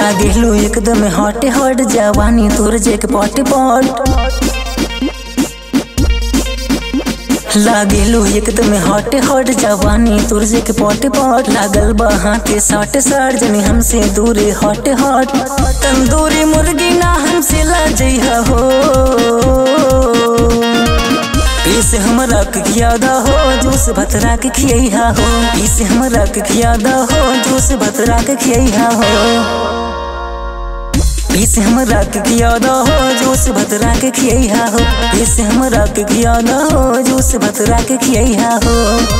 लागेलू एकदम hot hot जवानी तोर जे के पट पट लागेलू एकदम हॉट हॉट जवानी तोर जे के पट पट लागल बा हाथे साट साट जनी हमसे दूरे हॉट हॉट तंदूरी मुर्गी ना हमसे ला जइहा हो पीस हमरा के खियादा हो जूस भतरा के खियहा हो पीस हमरा के खियादा हो जूस भतरा के खियहा हो पीस हमरा के खियादा हो जूस भतरा के खियहा हो पीस हमरा के खियादा हो जूस भतरा के खियहा हो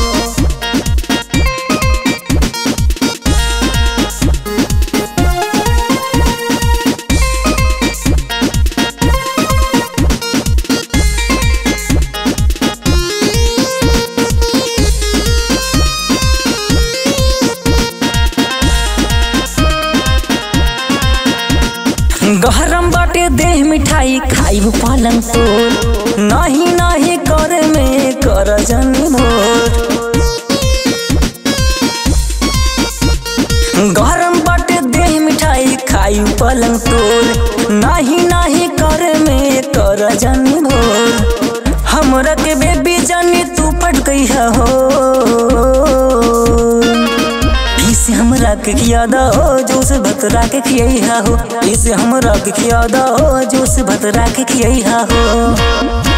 गहरम बाटे देह मिठाई खाइब पालन तोर नाही नाही कर में कर जनी मोर गरम बाटे देह मिठाई खाइब पालन तोर नाही नाही कर में कर जनी मोर हमरा के बेबी जानी तू पट गई हो इसे हमरा के खियादा हो जूस भतरा के खियहा हो इसे हमरा के खियादा हो जूस भतरा के खियहा हो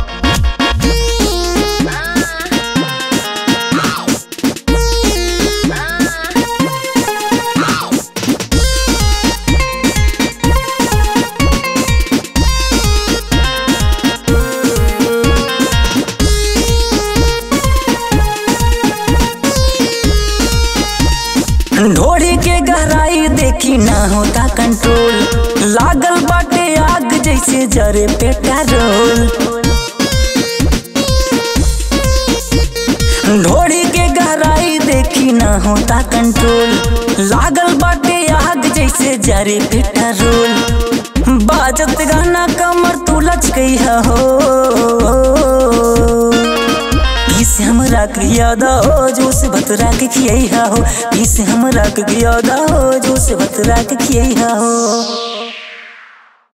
ढोड़ी के गहराई देखी ना होता कंट्रोल लागल बाटे आग जैसे जरे पेट्रोल ढोड़ी के गहराई देखी ना होता कंट्रोल लागल बाटे आग जैसे जरे पेट्रोल बाजत गाना कमर तू लच गई हो इसे हमरा के यादा हो जूस भतरा के खियहा हो इसे हमरा के यादा हो जूस भतरा के खियहा हो